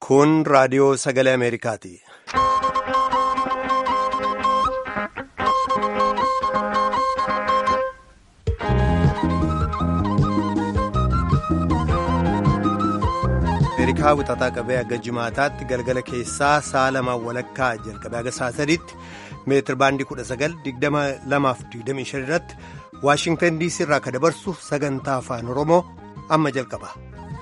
Kun raadiyoo sagalee Ameerikaati. Ameerikaa wixataa qabee hanga jimaataatti galgala keessaa sa'a lamaan walakkaa jalqabee haga sa'a sadiitti meetir baandii 1922 irratti Waashingtan diisii irraa kan dabarsu sagantaa afaan Oromoo amma jalqaba.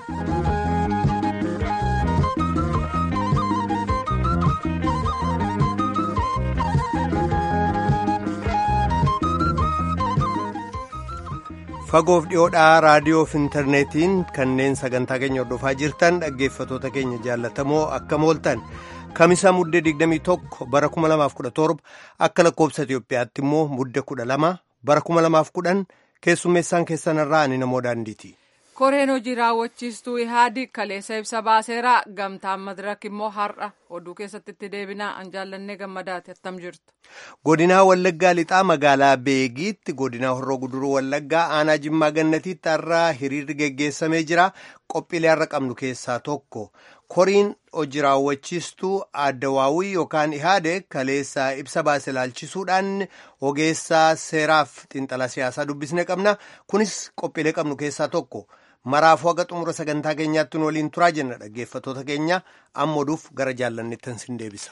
fagoof dhiyoodhaa raadiyoo fi intarneetiin kanneen sagantaa keenya hordofaa jirtan dhaggeeffatoota keenya jaallatamoo akkam ooltan kamisaa muddee 21 bara 2017 akka lakkoobsa Itiyoophiyaatti immoo muddee 12 bara 2010 keessummeessaan keessanirraa ani namoo daandiiti. koreen hojii raawwachiistuu ihaadiq kaleessa ibsa baaseera gamtaan madirak immoo har'a oduu keessatti itti deebinaa an jaallannee gammadaati attam jirtu. godinaa wallaggaa lixaa magaalaa beegiitti godinaa horroo guduruu wallaggaa aanaa jimmaa gannatiitti har'a hiriirri geggeessamee jira qophiilee har'a qabnu keessaa tokko koriin hojii raawwachiistuu addawaawii yookaan ihaade kaleessa ibsa baase ilaalchisuudhaan ogeessaa seeraaf xiinxala siyaasaa dubbisne qabna kunis qophiilee qabnu keessaa tokko. maraafuu haga xumura sagantaa keenyaatti waliin turaa jenna dhaggeeffatoota keenya amma oduuf gara jaallanneettan sin deebisa.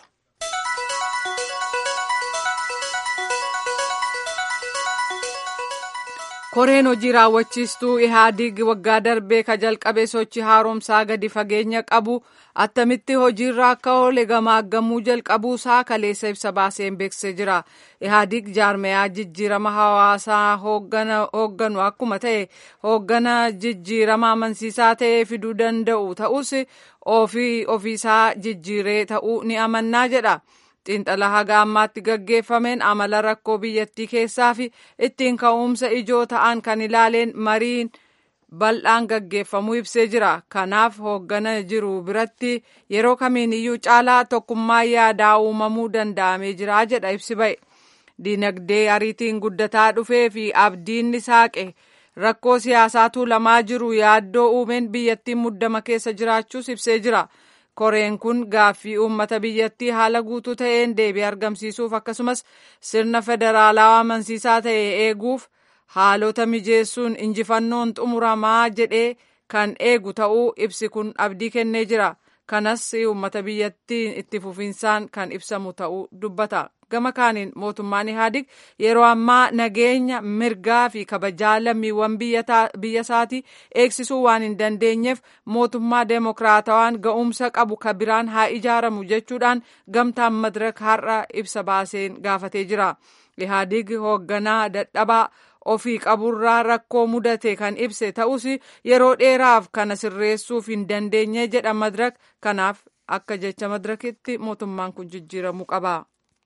koreen hojii raawwachiistuu ihaadiig waggaa darbee ka jalqabe sochii haaromsaa gadi fageenya qabu attamitti hojiirra akka oole gamaaggamuu jalqabuusaa kaleessa ibsa baaseen beeksisee jira ihaadiig jaarmayaa jijjiirama hawaasaa hoogganu akkuma ta'e hooggana jijjiirama amansiisaa ta'ee fiduu danda'u ta'us ofii ofiisaa jijjiiree ta'uu ni amannaa jedha. xiinxala haga ammaatti gaggeeffameen amala rakkoo biyyattii keessaa fi ittiin ka'umsa ijoo ta'an kan ilaaleen mariin bal'aan gaggeeffamuu ibsee jira kanaaf hooggana jiru biratti yeroo kamiin iyyuu caalaa tokkummaa yaadaa uumamuu danda'amee jira jedha ibsi ba'e diinagdee ariitiin guddataa dhufee fi abdiin saaqe rakkoo siyaasaa tuulamaa jiru yaaddoo uumeen biyyattiin muddama keessa jiraachuus ibsee jira. koreen kun gaaffii uummata biyyattii haala guutuu ta'een deebii argamsiisuuf akkasumas sirna federaalaa amansiisaa ta'e eeguuf haalota mijeessuun injifannoon xumuramaa jedhee kan eegu ta'uu ibsi kun abdii kennee jira kanas uummata biyyattii itti fufinsaan kan ibsamu ta'uu dubbata gama kaaniin mootummaan ihaadig yeroo ammaa nageenya mirgaa fi kabajaa lammiiwwan biyya isaatii eegsisuu waan hin dandeenyeef mootummaa deemokiraatawaan ga'umsa qabu ka biraan haa ijaaramu jechuudhaan gamtaan madirak har'a ibsa baaseen gaafatee jira ihaadig hoogganaa dadhabaa ofii qaburraa rakkoo mudate kan ibse ta'us yeroo dheeraaf kana sirreessuuf hin dandeenye jedha madirak kanaaf akka jecha madirakitti mootummaan kun jijjiiramuu qaba.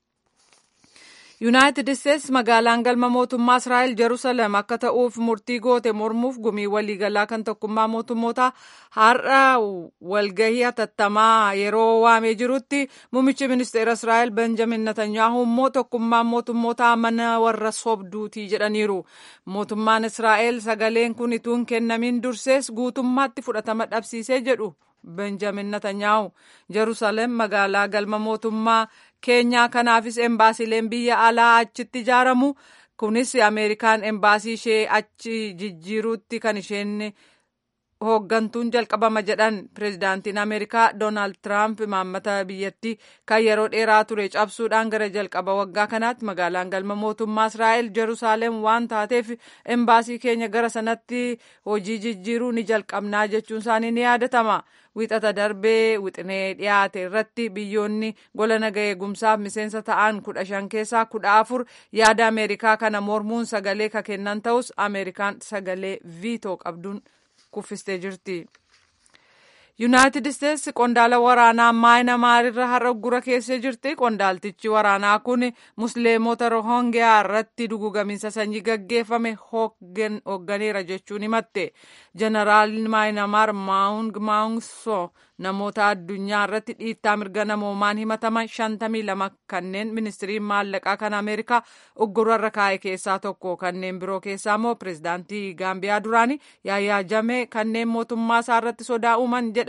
yuunaayitid isteetsi magaalaan galma mootummaa israa'el jerusalem akka ta'uuf murtii goote mormuuf gumii waliigalaa kan tokkummaa mootummoota har'a walgahii hatattamaa yeroo waamee jirutti muummichi ministeera israa'el benjamin netanyaahu immoo tokkummaan mootummoota mana warra sobduutii jedhaniiru mootummaan israa'el sagaleen kun ituun kennamin dursees guutummaatti fudhatama dhabsiisee jedhu benjamin netanyaahu jerusalem magaalaa galma mootummaa keenyaa kanaafis embaasileen biyya alaa achitti ijaaramu kunis ameerikaan embaasii ishee achi jijjiiruutti kan isheen hooggantuun jalqabama jedhan pireezidaantiin ameerikaa doonaald tiraamp imaammata biyyattii kan yeroo dheeraa ture cabsuudhaan gara jalqaba waggaa kanaatti magaalaan galma mootummaa israa'el jeruusaalem waan taateef embaasii keenya gara sanatti hojii jijjiiruu ni jalqabnaa jechuun isaanii ni yaadatama wixata darbee wixinee dhiyaate irratti biyyoonni gola naga eegumsaaf miseensa ta'an kudha shan keessaa kudha afur yaada ameerikaa kana mormuun sagalee ka kennan ta'us ameerikaan sagalee viitoo qabduun kuffistee jirti. yuunaayitid isteetsi qondaala waraanaa maayinamaarirra har'a gura keessee jirti qondaaltichi waraanaa kun musliimota rohongiyaa irratti dugugamiinsa sanyii gaggeeffame hoogganeera jechuun himatte jeneraaliin maayinamaar maawung maawungso namoota addunyaa irratti dhiittaa mirga namoomaan himataman shantamii lama kanneen ministiriin maallaqaa kan ameerikaa uggurarra kaa'e keessaa tokko kanneen biroo keessaa immoo pireezidaantii gaambiyaa duraanii yaayaa jamee kanneen mootummaa isaa irratti sodaa uuman jedha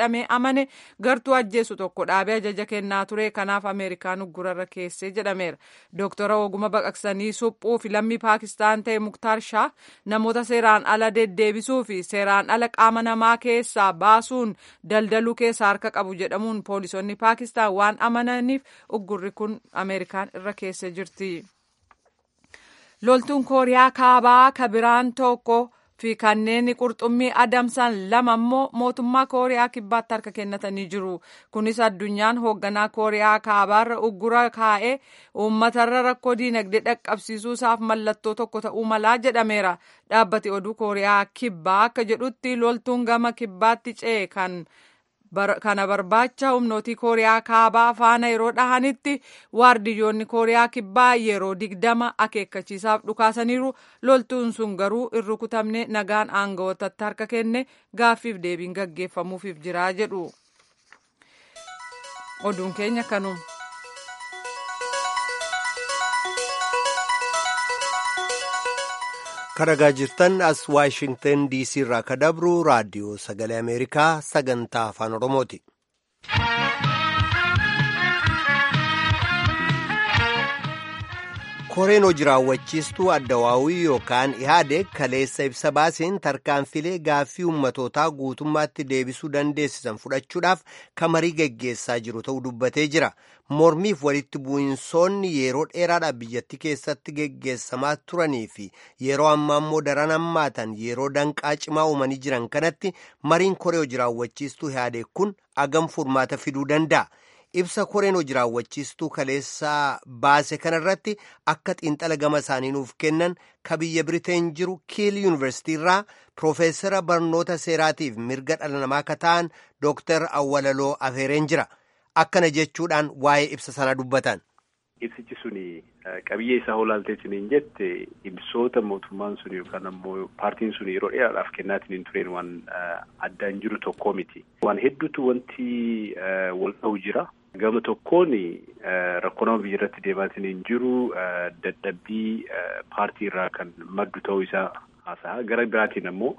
jedhamee amane gartuu ajjeesu tokko dhaabee ajaja kennaa ture kanaaf ameerikaan uggurarra keessee jedhameera dooktora oguma baqaqsanii suphuu fi lammii paakistaan ta'e muktaar shah namoota seeraan ala deddeebisuu fi seeraan ala qaama namaa keessaa baasuun daldaluu keessa harka qabu jedhamuun poolisoonni paakistaan waan amananiif uggurri kun ameerikaan irra keessee jirti. loltuun kooriyaa kaabaa kabiraan tokko fi kanneen qurxummii adamsan lama immoo mootummaa kooriyaa kibbaatti harka kennatanii jiru kunis addunyaan hoogganaa kooriyaa kaabaarra uggura kaa'ee uummatarra rakkoo diinagdee dhaqqabsiisuusaaf mallattoo tokko ta'uu malaa jedhameera dhaabbati oduu kooriyaa kibbaa akka jedhutti loltuun gama kibbaatti ce'e kan. kana barbaacha humnootii kooriyaa kaabaa faana yeroo dhahanitti waardiyyoonni kooriyaa kibbaa yeroo digdama akeekkachiisaaf dhukaasaniiru loltuun sun garuu hin rukutamne nagaan aangawootatti harka kenne gaaffiif deebiin gaggeeffamuufiif jiraa jedhu oduun keenya kanuma. karagaa jirtan as waashingtan diisii irraa ka dabru raadiyoo sagalee ameerikaa sagantaa afaan oromooti. koreen hojii raawwachiistuu addawaawii yookaan ihaadeg kaleessa ibsa baaseen tarkaanfilee gaaffii ummatootaa guutummaatti deebisuu dandeessisan fudhachuudhaaf kamarii geggeessaa jiru ta'uu dubbatee jira mormiif walitti bu'insoonni yeroo dheeraadhaaf biyyattii keessatti geggeessamaa turanii fi yeroo ammaa immoo daran hammaatan yeroo danqaa cimaa uumanii jiran kanatti mariin koree hojii raawwachiistuu ihaadeg kun agam furmaata fiduu danda'a. ibsa koreen hojii raawwachiistuu kaleessaa baase kanarratti akka xiinxala gama isaanii nuuf kennan ka biyya biriteen jiru kiil yuunivarsitii irraa piroofeesara barnoota seeraatiif mirga dhala namaa ka ta'an dooktar awwalaloo afeereen jira akkana jechuudhaan waa'ee ibsa sana dubbatan. ibsichi suni qabiyyee isaa olaalteetiniin jette ibsoota mootummaan sun yookaan ammoo paartiin sun yeroo dheeraadhaaf kennaatiin tureen waan addaan jiru tokkoo miti. waan hedduutu wanti wal ta'u jira. Gama tokkoon rakkoo nama biyya irratti deemaatiin hin jiru dadhabbii paartii irraa kan maddu ta'uu isaa haasa'a. Gara biraatiin ammoo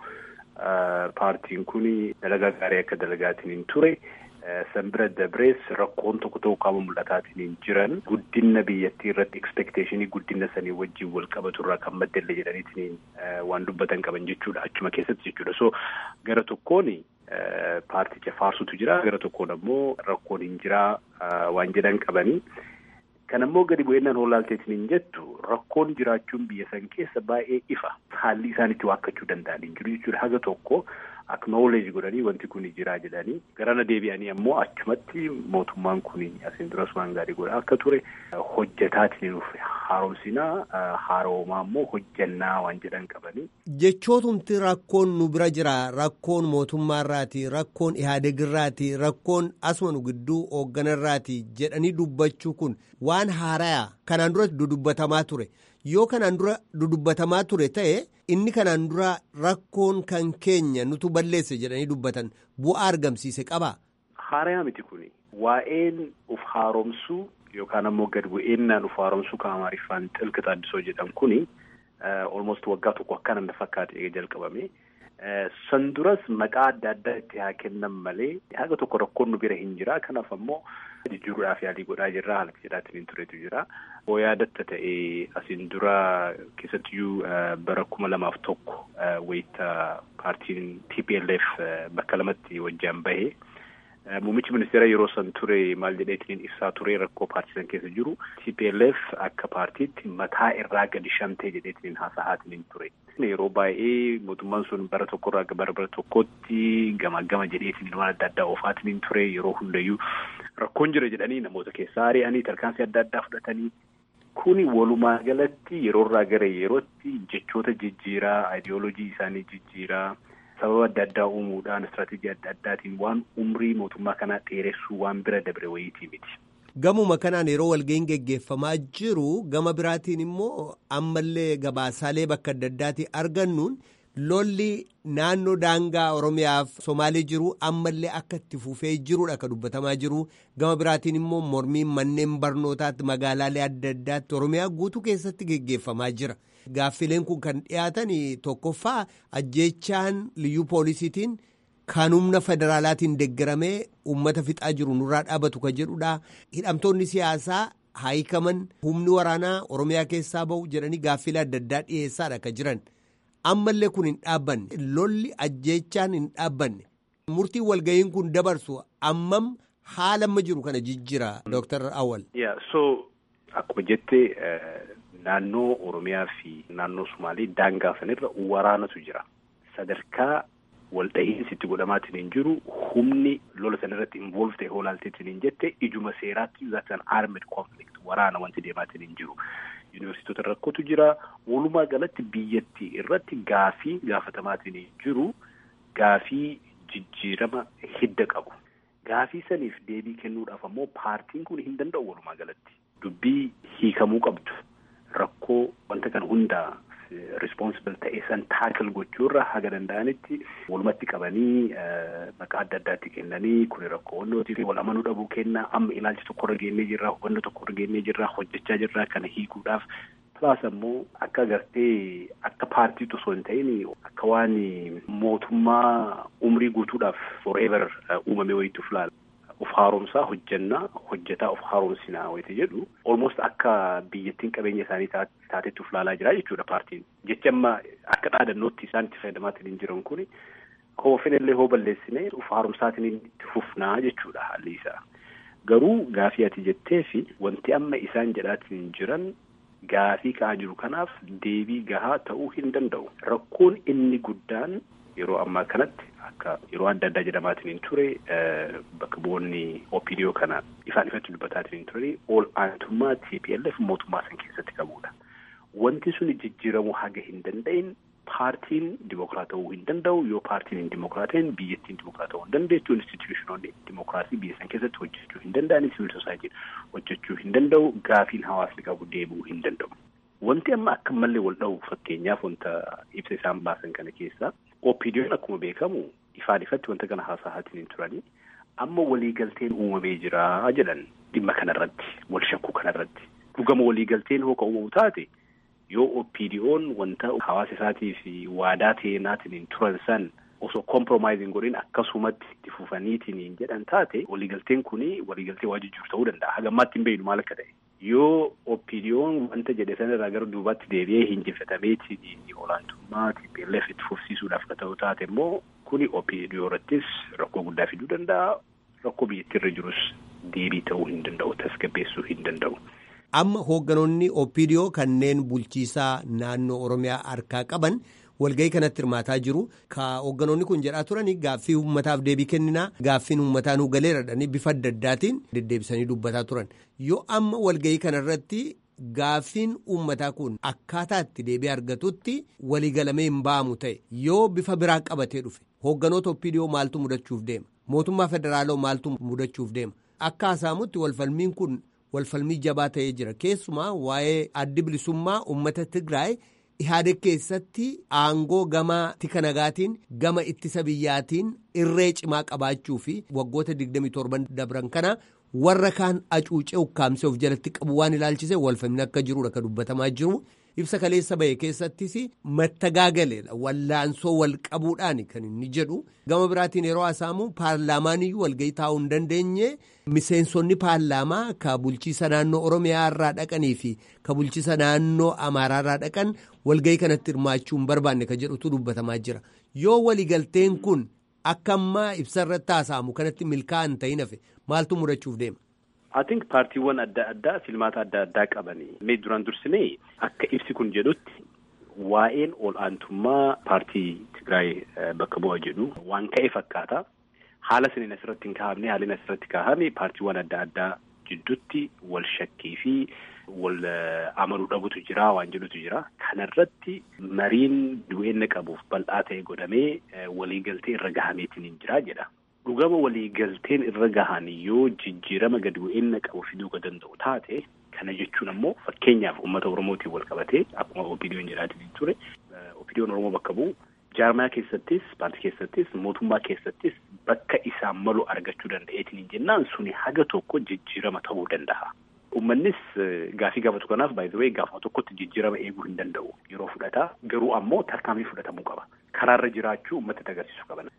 paartiin kun dalagaa gaarii akka dalagaatiin hin ture. San bira dabrees rakkoon tokko tokko qaama mul'ataatiin hin jiran guddina biyyattii irratti ekspekteeshinii guddina sanii wajjin wal qabatu irraa kan maddalle jedhaniitiin waan dubbatan qaban jechuudha achuma keessatti jechuudha. So gara tokkoon paarticha faarsutu jira gara tokkoon ammoo rakkoon hin jiraa waan jedhan qabanii. Kan ammoo gadi bu'eennaan hoolaalteetiin hin jettu rakkoon jiraachuun biyya san keessa baay'ee ifa haalli isaan itti waakkachuu danda'an hin jiru jechuudha haga tokko. Aknooleej godhanii wanti kun jiraa jedhanii garana deebi'anii ammoo achumatti mootummaan kun asiin duras waan gaarii godhaa akka ture hojjetaatiin haaromsinaa haaroomaa ammoo hojjannaa waan jedhan qabanii. Jechootumti rakkoon nu bira jira rakkoon mootummaarraati rakkoon ihaadegirraati rakkoon asuma nu gidduu hoogganarraati jedhanii dubbachuu kun waan haarayaa kanaan dura dudubbatamaa ture. yoo kanaan dura dudubbatamaa ture ta'e inni kanaan dura rakkoon kan keenya nutu balleesse jedhanii dubbatan bu'aa argamsiise qaba. Haarayaa miti kuni waa'een uf haaromsuu yookaan ammoo gad bu'eennaan uf haaromsuu kan amaariffaan xilqi xaaddisoo jedhan kuni almost waggaa tokko akkana na fakkaate jalqabame. San duras maqaa adda addaa itti haa kennan malee haga tokko rakkoon nu bira hin jira kanaaf ammoo jijjiiruudhaaf yaalii godhaa jirra haala jedhaatiin hin turetu jira. Hoo yaadatta ta'e asiin dura keessattiyyuu bara kuma lamaaf tokko wayita paartiin TPLF bakka lamatti wajjin bahe. Muummichi ministeera yeroo san ture maal jedheetiin ibsaa ture rakkoo paartii san keessa jiru TPLF akka paartiitti mataa irraa gadi shamtee jedheetiin haasa'aatiin ture. Yeroo baay'ee mootummaan sun bara tokkorraa bara bara tokkotti gama gama jedheetiin waan adda addaa oofaatiin ture yeroo hundayyuu rakkoon jira jedhanii namoota keessaa ari'anii tarkaanfii adda addaa fudhatanii kuni walumaa galatti yeroorraa gara yerootti jechoota jijjiiraa ayidiyoolojii isaanii jijjiiraa. sababa adda addaa uumuudhaan istiraatiijii adda addaatiin waan umrii mootummaa kanaa dheeressuu waan bira dabre wayiitii miti. Gamuma kanaan yeroo walga'iin geggeeffamaa jiru gama biraatiin immoo ammallee gabaasaalee bakka adda addaatii argannuun lolli naannoo daangaa Oromiyaaf Somaalee jiru ammallee akka itti fufee jirudha kan dubbatamaa jiru gama biraatiin immoo mormiin manneen barnootaatti magaalaalee adda addaatti Oromiyaa guutuu keessatti geggeeffamaa jira. Gaaffileen kun kan dhiyaatan tokkoffaa ajjeechaan liyyuu poolisiitiin kan humna federaalaatiin deeggaramee uummata fixaa jiru nurraa dhaabatu ka jedhudha. Hidhamtoonni siyaasaa haayikaman humni waraanaa Oromiyaa keessaa bahu jedhanii gaaffilee adda addaa dhiyeessaadha ka jiran. Ammallee kun hin dhaabbanne lolli ajjeechaan hin dhaabbanne murtiin walga'iin kun dabarsu ammam haala amma jiru kana jijjira Dr. Awwal. so akkuma jettee naannoo Oromiyaa fi naannoo Sumaalee daangaa sanirra waraanatu jira. Sadarkaa waldhahiinsi itti godhamaatiin hin jiru humni lola sanarratti involve ta'e hoolaalteetiin hin jette ijuma seeraatti that's an armed conflict waraana wanti deemaatiin hin jiru. Yuunivarsiitota rakkootu jira. Walumaa galatti biyyattii irratti gaafii gaafatamaatiin hin jiru gaafii jijjiirama hidda qabu. Gaafii saniif deebii kennuudhaaf ammoo paartiin kun hin danda'u walumaa galatti. Dubbii hiikamuu qabdu. Rakkoo wanta kana hundaa responsible ta'e san taakil gochuurra haga danda'anitti walumatti qabanii maqaa adda addaatti kennanii kuni rakkoo wannootiif wal amanuu dhabuu kenna amma ilaalcha tokkorra geennee jirra hubannoo tokkorra geennee jirra hojjechaa jirra kana hiikuudhaaf pilaas ammoo akka agartee akka paartiitu osoo hin ta'in akka waan mootummaa umrii guutuudhaaf forever uumame wayituuf laala. of haaromsaa hojjannaa hojjetaa of haaromsinaa wayita jedhu almost akka biyyattiin qabeenya isaanii taatetti uf laalaa jira jechuudha paartiin jecha amma akka dhaadannootti isaan itti fayyadamaatiin hin jiran kuni koofin illee hoo balleessine uf haaromsaatiin itti fufnaa jechuudha haalli isaa garuu gaafii ati jettee fi wanti amma isaan jedhaatiin jiran gaafii ka'aa jiru kanaaf deebii gahaa ta'uu hin danda'u rakkoon inni guddaan yeroo ammaa kanatti akka yeroo adda addaa jedhamaatiin hin ture bakka bu'oonni OPDO kana ifaan ifatti dubbataatiin hin ture ol aantummaa TPLF mootummaa san keessatti qabudha. Wanti sun jijjiiramuu haga hin danda'in paartiin dimokiraata ta'uu hin danda'u yoo paartiin hin dimokiraatiin biyyattiin dimokiraata ta'uu hin dandeettu instituushinoonni dimokiraasii biyya san keessatti hojjechuu hin danda'an siviil soosaayitiin hojjechuu hin danda'u gaafiin hawaasni qabu deebi'uu hin danda'u. Wanti amma akka mallee wal dha'u fakkeenyaaf wanta ibsa isaan baasan kana keessaa OPDO'n akkuma beekamu ifaan ifatti wanta kana haasa'aatiin hin turanii amma waliigalteen uumamee jira jedhan dhimma kanarratti wal shakkuu kanarratti dhugama waliigalteen hoo ka uumamu taate yoo OPDO'n wanta hawaasa isaatii fi waadaa ta'eenaatiin hin turan san osoo compromising godhin akkasumatti itti fufaniitiin jedhan taate waliigalteen kuni waliigaltee waa jijjiiru ta'uu danda'a haga ammaatti hin beeknu maal akka ta'e. yoo OPDO'n wanta jedhe sanarraa gara duubaatti deebi'ee hinjifatameetiin olaantummaa TPLF itti fufsiisuudhaaf ka ta'u taate immoo kuni OPDO irrattis rakkoo guddaa fiduu danda'a. Rakkoo biyyattiirra jirus deebii ta'uu hin danda'u tasgabbeessuu hin danda'u. Amma hoogganoonni OPDO kanneen bulchiisaa naannoo Oromiyaa harkaa qaban walgahii kanatti hirmaataa jiru. Ka hoogganoonni kun jedhaa turani gaaffii uummataaf deebii kenninaa gaaffiin uummataa nu galeeradhanii bifa adda addaatiin deddeebisanii dubbataa turan. Yoo amma walgahii kanarratti gaaffiin uummataa kun akkaataa itti deebii argatutti waliigalamee hin ba'amu ta'e yoo bifa biraa qabatee dhufe hoogganoota OPDO maaltu mudachuuf deema mootummaa federaalaa maaltu mudachuuf deema akka haasa'amutti walfalmiin kun walfalmii jabaa ta'ee jira keessumaa waa'ee addi bilisummaa uummata Tigraay. Ihaadeg keessatti aangoo gama tika nagaatiin gama ittisa biyyaatiin irree cimaa qabaachuu fi waggoota 27 dabran kana warra kaan acuucee ukkaamsee of jalatti qabu waan ilaalchise walfalmii akka jirudha kan dubbatamaa jiru. Ibsa kaleessa bahe keessattis mattagaagaleedha wallaansoo wal qabuudhaan kan inni jedhu gama biraatiin yeroo haasa'amu paarlaamaan iyyuu walgahii taa'uu hin dandeenye miseensonni paarlaamaa ka bulchiisa naannoo oromiyaa irraa dhaqanii fi ka bulchiisa naannoo amaaraa irraa dhaqan walgahii kanatti hirmaachuu hin barbaanne ka jedhutu dubbatamaa jira yoo waliigalteen kun akka ammaa ibsa irratti haasa'amu kanatti milkaa'an ta'in hafe maaltu mudachuuf deema. I think paartiiwwan adda addaa filmaata adda addaa qabanii mee duraan dursinee akka ibsi kun jedhutti waa'een ol aantummaa paartii Tigraay bakka bu'a jedhu waan ka'e fakkaata. Haala saniin asirratti hin kaa'amne haalli asirratti kaa'ame paartiiwwan adda addaa jidduutti wal shakkii fi wal amanuu dhabutu jira waan jedhutu jira. Kanarratti mariin du'eenna qabuuf bal'aa ta'e godhamee waliigaltee irra gahameetiin hin jira jedha. dhugama waliigalteen irra gahan yoo jijjiirama gadi bu'eenna qabu fiduu ka danda'u taate kana jechuun ammoo fakkeenyaaf uummata oromootiin wal qabatee akkuma OPDO'n jedhaatiin ture OPDO'n oromoo bakka bu'u jaarmaya keessattis paartii keessattis mootummaa keessattis bakka isaan malu argachuu danda'eetiin jennaan suni haga tokko jijjiirama ta'uu danda'a. Uummannis gaafii gaafatu kanaaf baay'ee gaafuma tokkotti jijjiirama eeguu hin danda'u yeroo fudhataa garuu ammoo tarkaanfii fudhatamuu qaba karaarra jiraachuu uummata agarsiisuu qaban.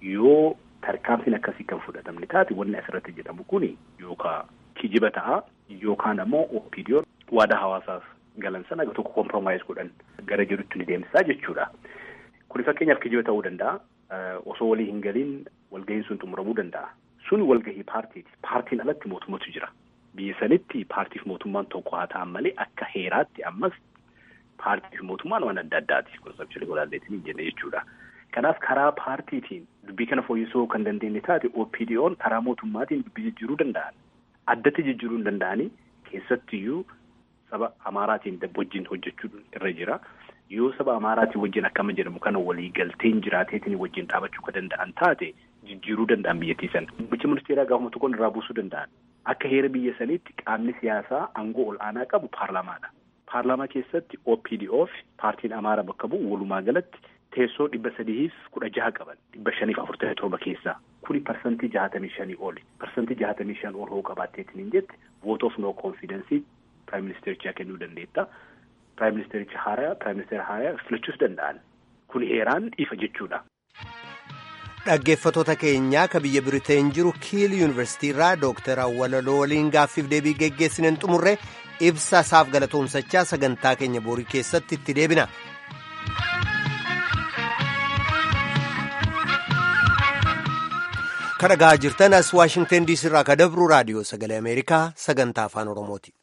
yoo tarkaanfiin akkasii kan fudhatamne taate wanni asirratti jedhamu kuni yookaan kijiba ta'a yookaan ammoo OPDO waadaa hawaasaaf galan sana tokko komproomaayis godhan gara jirutti ni deemsisaa jechuudha. Kuni fakkeenyaaf kijiba ta'uu danda'a. Osoo walii hin galiin walgahiin sun xumuramuu danda'a. Sun walgahii paartiiti. Paartiin alatti mootummatu jira. Biyya sanitti paartiif mootummaan tokko haa ta'an malee akka heeraatti ammas paartiif mootummaan waan adda addaati. Konsepshilii walaalleetiin hin jenne jechuudha. Kanaaf karaa paartiitiin dubbii kana fooyyessuu kan dandeenye taate OPDO'n karaa mootummaatiin dubbii jijjiiruu danda'an. Addatti jijjiiruu hin danda'anii keessattiyyuu saba Amaaraatiin wajjin hojjechuun irra jira. Yoo saba Amaaraatiin wajjin akkama jedhamu kana walii galteen jiraateetiin wajjin dhaabachuu kan danda'an taate jijjiiruu danda'an biyyattii sana. Muummichi ministeeraa gaafuma tokkoon irraa buusuu danda'an. Akka heera biyya saniitti qaamni siyaasaa aangoo ol aanaa qabu paarlaamaadha. Paarlaamaa keessatti OPDO fi paartiin Amaaraa bakka bu'u walumaa galatti teessoo dhibba sadiif kudha jaha qaban dhibba shaniif afurtamii torba keessaa kuni parsantii jahatamii shanii oli parsantii jahatamii shan ol hoo qabaatteetiin hin jette vote of no confidence prime ministerichaa kennuu dandeetta prime ministericha haaraa prime ministeera haaraa filachuus danda'an kun heeraan ifa jechuudha. Dhaggeeffatoota keenyaa ka biyya Biriteen jiru Kiil Yuunivarsiitii irraa Dooktar Awwalaloo waliin gaaffiif deebii geggeessineen xumurre ibsa isaaf galatoomsachaa sagantaa keenya boorii keessatti itti deebina. Kan dhagaa jirtan as Waashingtan diisii irraa ka dabru raadiyoo sagalee Ameerikaa sagantaa afaan Oromooti.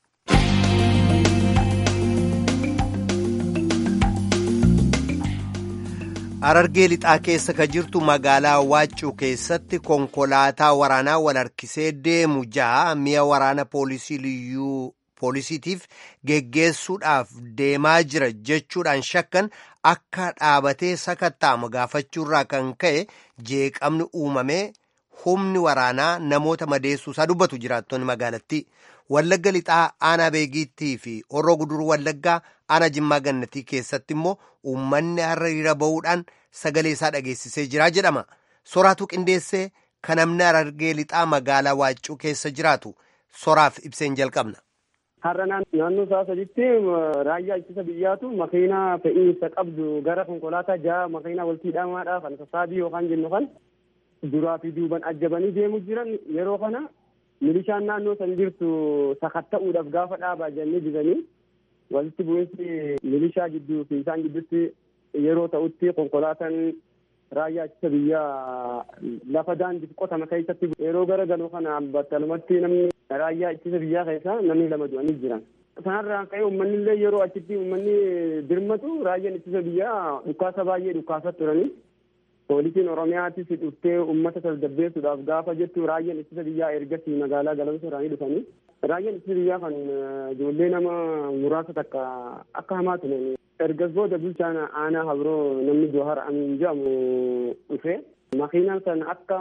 Harargee lixaa keessa ka jirtu magaalaa Waaccuu keessatti konkolaataa waraanaa wal harkisee deemu ja'a mi'a waraana poolisii liyyuu poolisiitiif geggeessuudhaaf deemaa jira jechuudhaan shakkan akka dhaabatee sakatta'amu gaafachuurraa kan ka'e jeeqamni uumamee humni waraanaa namoota madeessuusaa dubbatu jiraattonni magaalattii. Wallagga lixaa aanaa beegiittii fi horroo guduruu wallaggaa aanaa jimmaa gannatii keessatti immoo uummanni hiriira bahuudhaan sagalee isaa dhageessisee jira jedhama. Soraatu qindeessee kan namni harargee lixaa magaalaa waaccuu keessa jiraatu soraaf ibseen jalqabna. Har'a naannoo isaa saditti raayyaa ittisa biyyaatu makiinaa fe'iinsa qabdu gara konkolaataa ja'a makiinaa walitti hidhamaadhaa kan sassaabii yookaan jennu kan duraa fi duuban ajjabanii deemu jiran yeroo kana milishaan naannoo san jirtu sakatta'uudhaaf gaafa dhaabaa jennee jiranii walitti bu'iinsi milishaa gidduu fi isaan gidduutti yeroo ta'utti konkolaataan raayyaa ittisa biyyaa lafa daandii qotama keessatti yeroo gara galu kana battalumatti namni raayyaa ittisa biyyaa keessa namni lama du'anii jiran. Sanarraan ka'ee uummanni illee yeroo achitti uummanni dirmatu raayyaan ittisa biyyaa dhukaasa baay'ee dhukaasaa turanii. poolisiin oromiyaatis dhuftee uummata tasgabbeessuudhaaf gaafa jettu raayyaan ittisa biyyaa ergasii magaalaa galamsa irraanii dhufanii raayyaan ittisa biyyaa kan ijoollee nama muraasa takka akka hamaa turan ergas booda bulchaan aanaa habiroo namni jawhar amiin jedhamu dhufe makiinaan san akka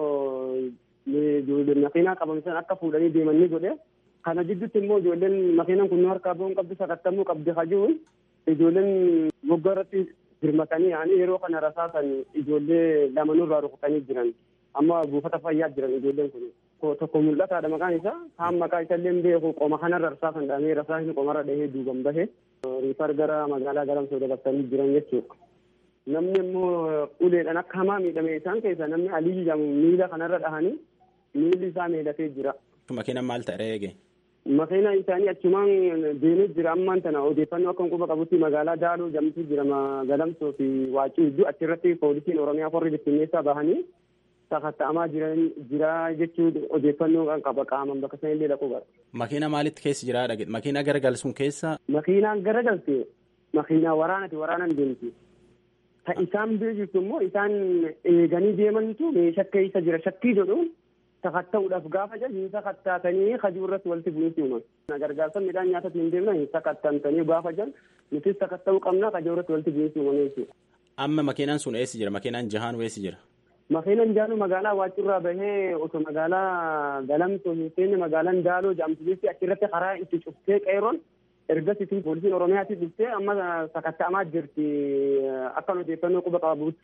ammoo makiinaa qabamsan akka fuudhanii deemanii godhe kana jidduutti immoo ijoolleen makiinaan kun nu harkaa bu'uun qabdi sakattamuu qabdi hajuun ijoolleen moggaa irratti dirmatanii yaa'anii yeroo kana rasaasan ijoollee lama nurraa rukutanii jiran amma buufata fayyaa jiran ijoolleen kun tokko mul'ataadha maqaan isaa kaan maqaa isaa illee beeku qoma kanarra rasaasan dhahamee rasaasni qomarra dhahee duuban bahe riifar gara magaalaa galamsoo dabarsanii jiran jechuudha. Namni immoo uleedhaan akka hamaa miidhame isaan keessa namni alii jedhamu miila kanarra dhahanii miilli isaa miidhatee jira. Makiinaan maal ta'e eege? Makiina isaanii achumaan deemee jira ammaan tana odeeffannoo akka quba qabutti magaalaa Daaloo jedhamtu jira galamsoo fi Waacii iddoo achirratti poolisiin Oromiyaa warri bittinneessaa bahanii sakatta'amaa jiran jira jechuu odeeffannoo kan qaba qaaman bakka sana illee dhaquu qaba. Makiina maalitti keessa jira dhagee makiina garagalsuun keessa. Makiinaan garagalte makiinaa waraanati waraanaan deemti. Ta isaan bira jirtu immoo isaan eeganii deemantu meeshaa keessa jira shakkii jedhuun sakatta'uudhaaf gaafa jedhu hin sakattaatanii hajuu irratti walitti bu'iinsi uuman. Gargaarsa midhaan nyaatatti hin deemna hin sakattantanii gaafa jedhan nutis sakatta'uu qabna hajuu irratti walitti bu'iinsi uuman jechuudha. Amma makiinaan sun eessi jira? Makiinaan jahaan eessi jira? Makiinaan jaanu magaalaa Waacurraa bahee osoo magaalaa Galamsoo hin seenne magaalaan Daaloo jedhamtu jechuudha achirratti karaa itti cuftee qeeroon ergasitti poolisiin Oromiyaatii dhuftee amma sakatta'amaa jirti akka odeeffannoo quba qabutti.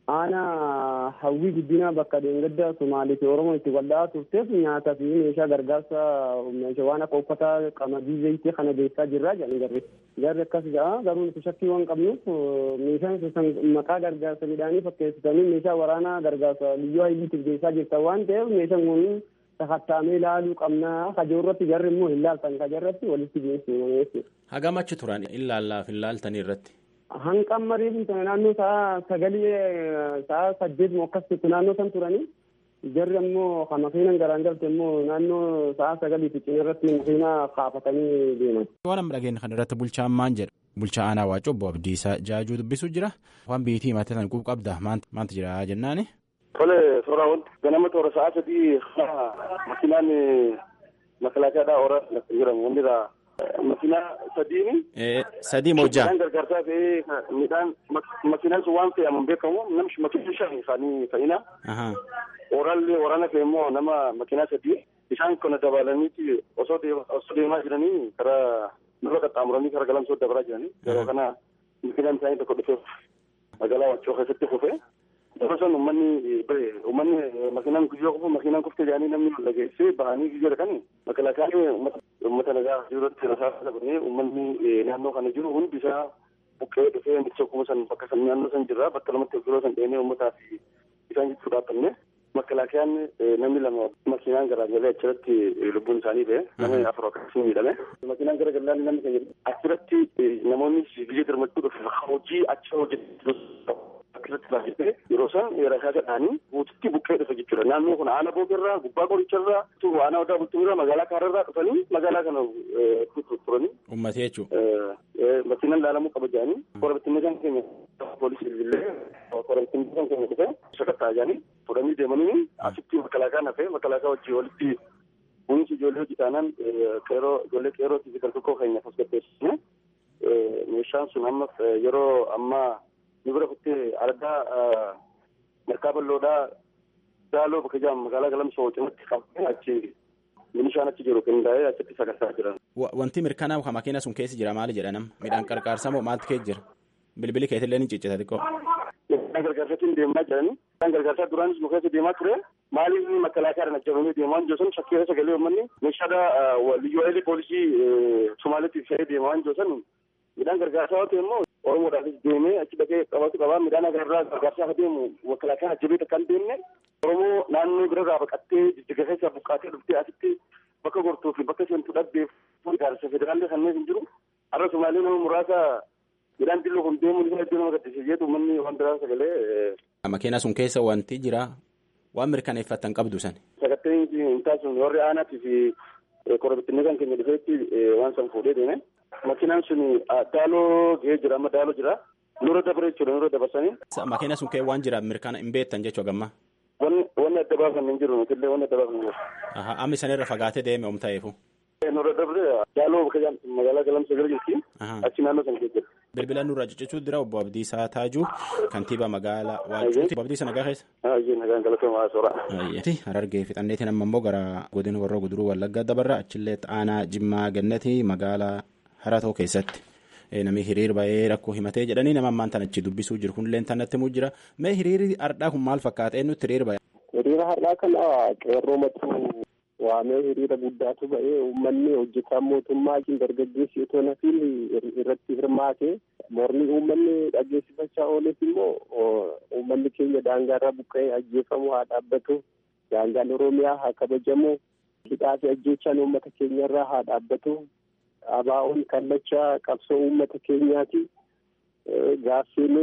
aanaa hawwii guddinaa bakka deengadda Somaalii fi Oromoo itti wal'aa turteef nyaataa fi meeshaa gargaarsa meeshaa waan akka uffataa qamadii zayitii kana geessaa jirraa jedhan garri. Garri akkas ja'a garuu nuti shakkii waan qabnuuf meeshaan sun maqaa gargaarsa midhaanii fakkeessitanii meeshaa waraanaa gargaarsa liyyuu hayiliitiif geessaa jirtan waan ta'eef meeshaan kun sakattaamee ilaaluu qabnaa kajoo irratti jarri immoo hin laaltan kaja irratti walitti geessu. Hagam achi turan ilaallaaf hin laaltanii irratti. Hanqan mariif naannoo sa'a sagalii sa'a saddeet moo akkas turte naannoo san turanii jarri ammoo kan makiinan garaan galte immoo naannoo sa'a sagalii fi cina irratti makiinaa kaafatanii deeman. Waan amma dhageenya kana irratti bulchaan maan jedha. Bulchaa aanaa Waacoo obbo Abdiisaa Jaajuu dubbisuu jira. Waan biitii himatee san quub qabda maanta jira jennaani. Tole suuraa wanti ganama toora sa'a sadii makiinaan makalaakaadhaa ooraa jedhamu wanni irraa makiinaa sadiini. Sadii mojjaa. Midhaan gargaarsaa fe'ee midhaan makiinaan sun waan fe'amu beekamu namni makiinaa shan isaanii fa'ina. Oraallee waraana fe'e immoo nama makiinaa sadii isaan kana dabalaniiti osoo deemaa jiranii karaa nurra qaxxaamuranii karaa galamsoo dabaraa jiranii yeroo kana makiinaan isaanii tokko dhufee magaalaa Waccoo keessatti kufee. Yeroo san uummanni uummanni makiinaan guyyoo kufu makiinaan kufte jedhanii namni dhageessee bahanii guyyoo dhaqanii makalaakaan uummata nagaa jirutti rasaasa qabnee uummanni naannoo kana jiru hundi isaa buqqee dhufee micha kuma san bakka san naannoo san jirra bakka lamatti yeroo san dheenee uummataa fi isaan jechuu dhaabbanne makalaakiyaan namni lama makiinaan garaagalee achirratti lubbuun isaanii ba'e namni afur akkasii miidhame makiinaan gara galaan namni kan jedhu achirratti namoonni biyya dirmachuu dhufe hojii achi hojjetu akkasatti baay'atee yeroo san rasaasa dhaanii guututti buqqee dhufe jechuudha. Naannoo kun aana boogerraa gubbaa qoricharraa aanaa odaa bultumirraa magaalaa kaararraa dhufanii magaalaa kana turanii. Uummatee jechuudha. Makiinaan laalamuu qaba jedhanii kora bittinnee kan keenya poolisii illee kora bittinnee kan keenya dhufe sakattaa jedhanii fudhanii deemanii asitti makalaakaa hafee makalaakaa wajjin walitti kunuunsi ijoollee hojii taanaan qeeroo ijoollee qeerootii fi gargakkoo keenyaaf as gaggeessine meeshaan sun amma yeroo ammaa ni bira kuttee argaa markaa bal'oodhaa daaloo bakka jedhamu magaalaa galamsoo cinatti qabnee achi milishaan achi jiru qindaa'ee achitti sagantaa jiran. Wanti mirkanaa kan makiina sun keessa jira maali jedhanam midhaan qarqaarsaa moo maaltu keessa jira bilbili keetillee ni ciccita xiqqoo. Midhaan gargaarsatiin deemaa jiranii midhaan gargaarsaa duraanis nu keessa deemaa ture maaliif makalaakaadhaan ajjabamee deemaa hin jiru shakkii keessa galee uummanni meeshaadha liyyuu hayilee poolisii Somaaliitiif fe'ee deemaa hin jiru midhaan gargaarsaa yoo ta'e immoo Oromoodhaafis deemee achi dhaqee qabatu qabaa midhaan agarraa gargaarsaa akka deemu makalaakaan ajjabee takka hin deemne Oromoo naannoo birarraa baqattee jijjiga keessaa buqqaatee dhuftee asitti bakka gortuu fi bakka seentuu dhabdeef gargaarsa federaallee kanneen hin jiru. Har'a Somaalee nama muraasa midhaan dilloo kun deemuun isa iddoo nama gaddisiisee jedhu manni waan biraa sagalee. Makiina sun keessa wanti jira waan mirkaneeffatan qabdu san. Sagatteen hin taasisu warri aanaatii fi korobittinee kan keenya dhufeetti waan san fuudhee deeme. Makiinaan sun daaloo gahee jira amma daaloo jira. Nurra dabaree jechuudha nurra dabarsanii. Makiina sun kee waan jira mirkana hin beektan jechuu gamma. Wanni adda baasan hin jiru nutillee wanni adda baasan hin jiru. Amma sanirra fagaatee deeme om ta'eefu. Nurra dabaree daaloo bakka magaalaa galamsa gara jirti. Achi naannoo san keessa. Bilbila nurra ciccicuu dira obbo Abdiisaa Taajuu kantiibaa magaalaa Waacuuti. Obbo Abdiisaa nagaa keessa. Ayyee nagaan galatooma soora. Harargee fixanneetiin amma immoo gara godina warra guduruu wallaggaa dabarra achillee aanaa Jimmaa Gannati magaalaa Haratoo keessatti. Namni hiriir ba'ee rakkoo himatee jedhanii nama ammaan tan achi dubbisuu jiru kunillee tanatti muu jira. Mee hiriirri har'aa kun maal fakkaata eenyutti hiriir ba'e? Hiriira har'aa kana qeerroo matuu waamee hiriira guddaatu ba'ee uummanni hojjetaan mootummaa isin dargaggeessi otoo nafiin irratti hirmaate mormii uummanni dhageessifachaa ooles immoo uummanni keenya daangaarraa buqqa'ee ajjeefamu haa dhaabbatu daangaan oromiyaa haa kabajamu hidhaa fi ajjeechaan uummata keenyarraa haa dhaabbatu abaa'oon kallacha qabsoo uummata keenyaati gaaffiin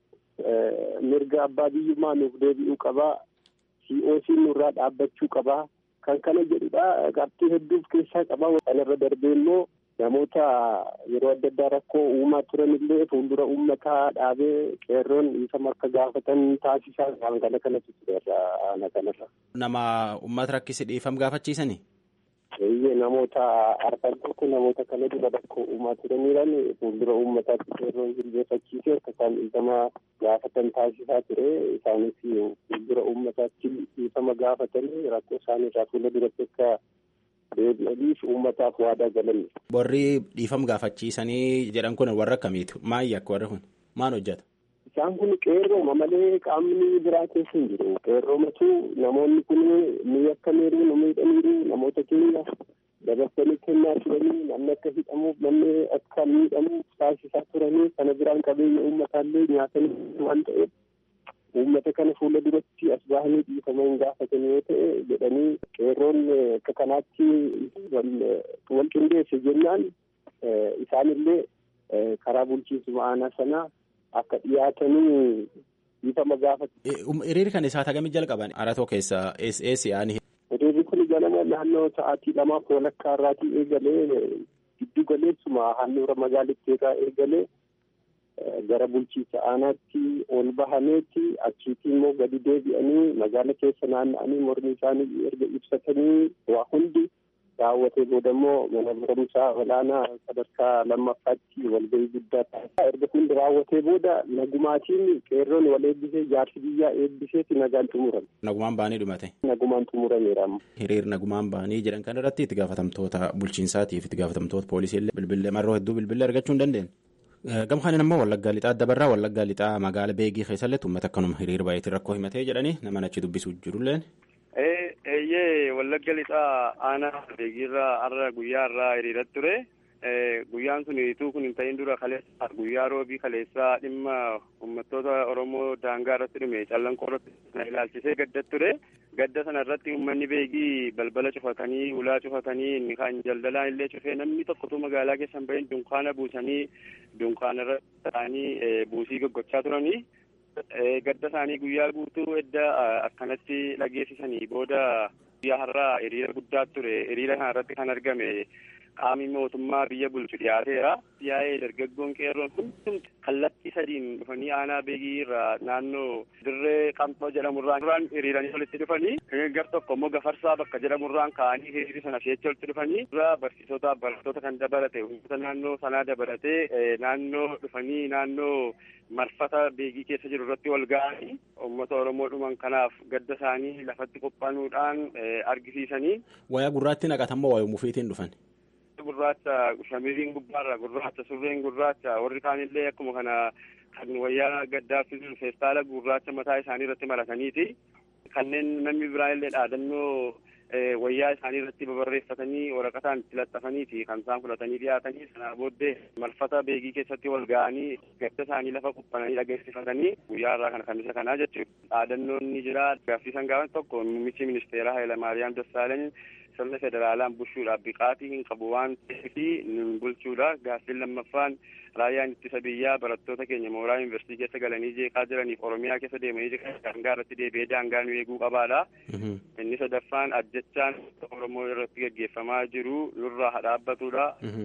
mirga abbaa biyyummaa nuuf deebi'uu qabaa COC nurraa dhaabbachuu qabaa kan kana jedhudha qabxii hedduuf keessaa qabaa kanarra darbee immoo namoota yeroo adda addaa rakkoo uumaa turan illee fuuldura uummataa dhaabee qeerroon dhiifama akka gaafatan taasisaa waan kana kanatu ture ana kanarra. Nama uummata rakkise dhiifam gaafachiisanii? Eeyyee namoota arfan tokko namoota kana dura rakkoo uumaa turaniiran fuuldura uummataatti qeerroon jilbeeffachiisee akka isaan dhiifama gaafatan taasisaa ture isaanis fuuldura uummataatti dhiifama gaafatanii rakkoo isaaniirraa fuula duratti akka deebi'aniif uummataaf waadaa galan. Warri dhiifama gaafachiisanii jedhan kun warra akkamiitu? Maayyi akka warri kun? Maal hojjeta? isaan kun qeerrooma malee qaamni biraa keessa hin jiru qeerroomatu namoonni kun ni akkamiiru nu miidhaniiru namoota keenya dabarsanii kennaa turanii namni akka hidhamuuf namni akka miidhamuuf taasisaa turanii kana biraan qabeenya uummataallee nyaatanii waan ta'eef uummata kana fuula duratti as bahanii dhiifama hin gaafatan yoo ta'e jedhanii qeerroon akka kanaatti wal qindeesse jennaan isaanillee karaa bulchiinsa aanaa sanaa akka dhiyaatanii dhiifama gaafatu. Hiriirri kan isaa tagamii jalqaban aratoo keessaa eessi aani. Hiriirri kun ganama naannoo sa'aatii lamaaf walakkaa irraatii eegalee giddu galeessuma handhuura magaalittii irraa eegalee gara bulchiinsa aanaatti ol bahaneetti achiitti immoo gadi deebi'anii magaala keessa naanna'anii mormii isaanii erga ibsatanii waa hundi raawwatee booda immoo mana barumsaa olaanaa sadarkaa lammaffaatti walgahii guddaa taasisaa erga hundi raawwatee booda nagumaatiin qeerroon wal eebbisee jaarsi biyyaa eebbiseeti nagaan xumurame. Nagumaan baanii dhumate. Nagumaan xumurameera. Hiriir nagumaan baanii jedhan kan irratti itti gaafatamtoota bulchiinsaatiif itti gaafatamtoota poolisiillee bilbilee marroo hedduu bilbilee argachuu hin dandeenye. Gama kanaan immoo wallaggaa lixaa dabarraa wallaggaa lixaa magaala beegii keessallee uummata akkanuma hiriir baay'eetiin rakkoo himatee jedhanii nama achi dubbisuu jirulleen. Eeyyee wallagga lixaa aanaa beegiirraa har'a guyyaa irraa hiriirratti ture. Guyyaan sun ituu kun hin ta'in dura kaleessa guyyaa roobii kaleessaa dhimma uummattoota Oromoo daangaa irratti dhume callanqoo irratti na ilaalchisee gadda ture. Gadda sana irratti uummanni beegii balbala cufatanii ulaa cufatanii inni kan daldalaan illee cufee namni tokkotu magaalaa keessa hin bahin dunkaana buusanii dunkaana irratti ta'anii buusii goggochaa turanii. gadda isaanii guyyaa guutuu edda akkanatti dhageessisanii booda guyyaa har'aa hiriira guddaa ture hiriira kana irratti kan argame qaamni mootummaa biyya bulchu dhiyaateera yaa'ee dargaggoon qeerroon hundumti kallattii sadiin dhufanii aanaa beegii irraa naannoo dirree qamxoo jedhamurraan duraan hiriiranii walitti dhufanii gar tokko immoo gafarsaa bakka jedhamurraan ka'anii hiriira sana feecha walitti dhufanii dura barsiisota barattoota kan dabalate uummata naannoo sanaa dabalatee naannoo dhufanii naannoo marfata beegii keessa jiru irratti wal ga'anii uummata oromoo dhuman kanaaf gadda isaanii lafatti qophaanuudhaan argisiisanii. Wayaa gurraatti naqatammoo waayuu mufiitiin dhufan. Gurraacha shamiriin gubbaarra gurraacha surreen gurraacha warri kaanillee akkuma kana kan wayyaa gaddaaffisuun feestaala gurraacha mataa isaanii irratti marataniiti. Kanneen namni biraa illee dhaadannoo wayyaa isaanii irratti babarreeffatanii waraqataan itti laxxafaniiti kan isaan fudhatanii dhiyaatanii sanaa booddee marfata beegii keessatti wal ga'anii gadda isaanii lafa quphananii dhageessifatanii guyyaa irraa kana kan isa kanaa jechuudha. Dhaadannoon ni jira gaaffiisan gaafan tokko muummichi ministeeraa Hayilamaariyaam Dassaalany sirna federaalaan bulchuudhaaf biqaatii hin qabu waan ta'eef nun bulchuudha gaaffiin lammaffaan raayyaan ittisa biyyaa barattoota keenya mooraa yuunivarsiitii keessa galanii jeeqaa jiraniif oromiyaa keessa deemanii jeeqaa daangaa irratti deebi'ee daangaa nu eeguu qabaadha. inni sadaffaan ajjechaan oromoo irratti gaggeeffamaa jiru nurraa haa dhaabbatudha.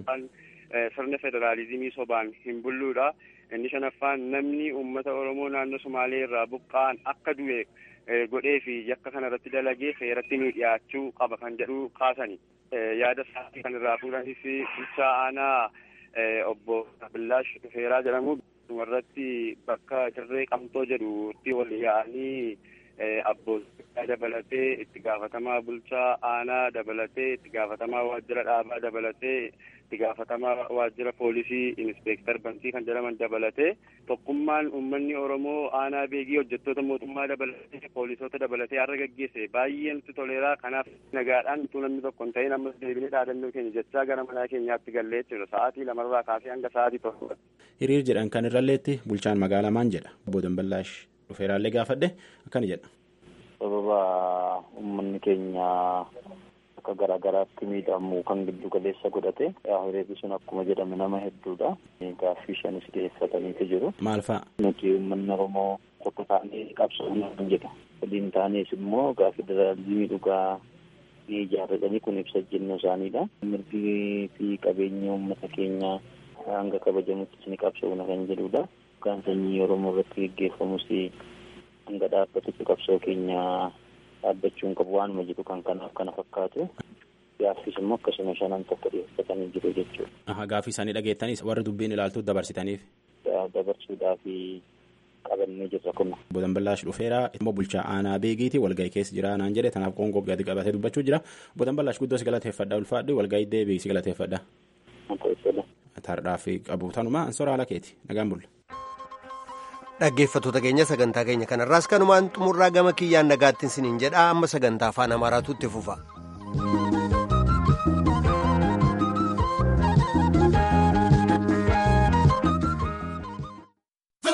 sirna federaalizimii sobaan hin bulluudha. inni shanaffaan namni uummata oromoo naannoo sumaalee irraa buqqa'an akka du'e godhee fi yakka kana irratti dalagee seeratti nu dhiyaachuu qaba kan jedhu kaasani. yaada isaanii kan irraa fuudhanis bulchaa aanaa obbo Billaash Dhufeeraa jedhamu irratti bakka dirree qamxoo jedhutti wal yaa'anii abbootii dabalatee itti gaafatamaa bulchaa aanaa dabalatee itti gaafatamaa waajjira dhaabaa dabalatee itti gaafatamaa waajjira poolisii inspeektar bantii kan jedhaman dabalatee tokkummaan uummanni oromoo aanaa beegii hojjettoota mootummaa dabalatee poolisoota dabalatee har'a gaggeesse baay'ee nutti toleeraa kanaaf nagaadhaan utuu namni tokko hin ta'in ammas deebinee dhaadannoo keenya jechaa gara manaa keenyaatti gallee jechuudha sa'aatii lamarraa kaasee hanga sa'aatii tokko. hiriir jedhan kan irralleetti bulchaan magaalaa maan jedha obbo Damballaash dhufeeraallee gaafadhe akkana jedha. sababa uummanni keenya akka garaagaraatti miidhamu kan giddu galeessa godhate hiriirri sun akkuma jedhame nama hedduudha gaaffii shanis dhiyeeffataniitu jiru. maal fa'a. nuti uummanni oromoo tokko taanee qabsoomuu kan jedhu waliin taanees immoo gaaffii federaalizimii dhugaa ni ijaarratanii kun ibsa jennuu isaaniidha. mirgi fi qabeenya uummata keenyaa hanga kabajamutti ni qabsoomna kan jedhudha. Kan sanyii oromoo irratti gaggeeffamus hanga dhaabbatutti qabsoo keenya dhaabbachuun qabu waanuma jedhu kan kanaaf kana fakkaatu. Gaaffiis immoo akkasuma shanan tokko dhiyeeffatanii jiru jechuudha. Gaaffii isaanii dhageettanis warri dubbiin ilaaltu dabarsitaniif. Dabarsuudhaaf qabannee jirra kun. Obbo Damballaash dhufeera immoo bulchaa aanaa beegiiti walgahii keessa jira naan jedhe tanaaf qoongoo gadi qabatee dubbachuu jira. Obbo Damballaash guddoo si galateeffadha ulfaadhi walgahii deebii si galateeffadha. Tardhaaf qabu tanuma ansora haala keeti nagaan bulla. dhaggeeffattoota keenya sagantaa keenya kanarraas kanumaan xumurraa gama kiyyaan nagaattiin siniin jedha amma sagantaa afaan amaaraatu itti fufa.